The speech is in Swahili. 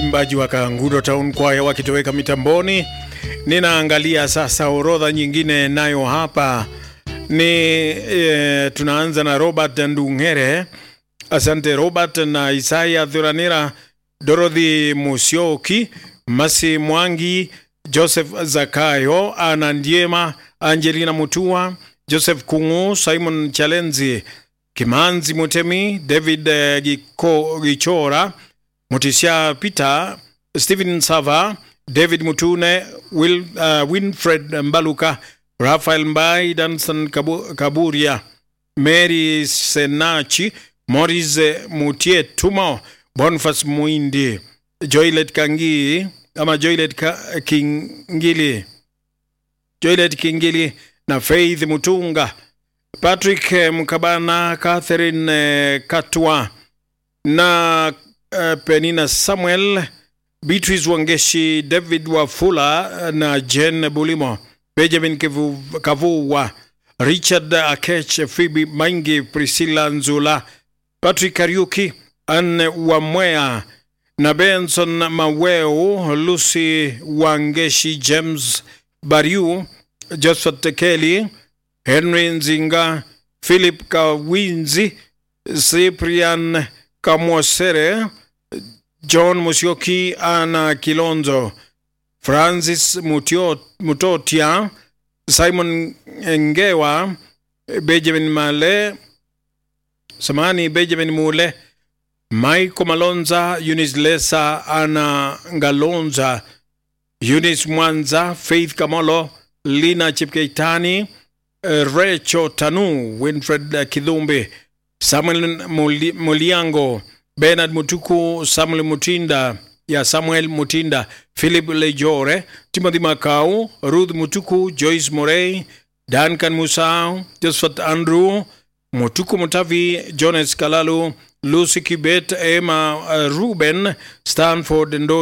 waimbaji wa Kangudo Town Choir wakitoweka mitamboni. Ninaangalia sasa orodha nyingine nayo hapa ni e, tunaanza na Robert Ndung'ere. Asante Robert na Isaya Thuranira, Dorothy Musyoki, Masi Mwangi, Joseph Zakayo, Ana Ndiema, Angelina Mutua, Joseph Kungu, Simon Chalenzi, Kimanzi Mutemi, David eh, Giko, Gichora, Mutisha Peter, Stephen Sava, David Mutune, Will, uh, Winfred Mbaluka, Rafael Mbai, Danson Kabu, Kaburia, Mary Senachi, Morris Mutietumo, Boniface Muindi, Joylet Kangi ama Joylet Ka, Kingili, Joylet Kingili na Faith Mutunga, Patrick eh, Mkabana, Catherine eh, Katwa na eh, Penina Samuel, Beatrice Wangeshi, David Wafula eh, na Jen Bulimo, Benjamin Kivu- Kavua, Richard Akech, Phoebe Maingi, Priscilla Nzula, Patrick Kariuki, Anne Wamwea na Benson Maweu, Lucy Wangeshi, James Bariu, Josephat Kelly, Henry Nzinga, Philip Kawinzi, Cyprian Kamwosere, John Musyoki, Ana Kilonzo, Francis Mutio, Mutotia, Simon Ngewa, Benjamin Male, samani Benjamin Mule, Michael Malonza, Eunice Lesa, Ana Ngalonza, Eunice Mwanza, Faith Kamolo, Lina Chipkeitani, eh, Recho Tanu, Winfred eh, Kidhumbi, Samuel Muli- Muliango, Bernard Mutuku, Samuel Mutinda ya Samuel Mutinda, Philip Lejore, Timothy Makau, Ruth Mutuku, Joyce Morey, Duncan Musau, Josephat Andrew, Mutuku Mutavi, Jonas Kalalu, Lucy Kibet, Emma uh, Ruben, Stanford Ndo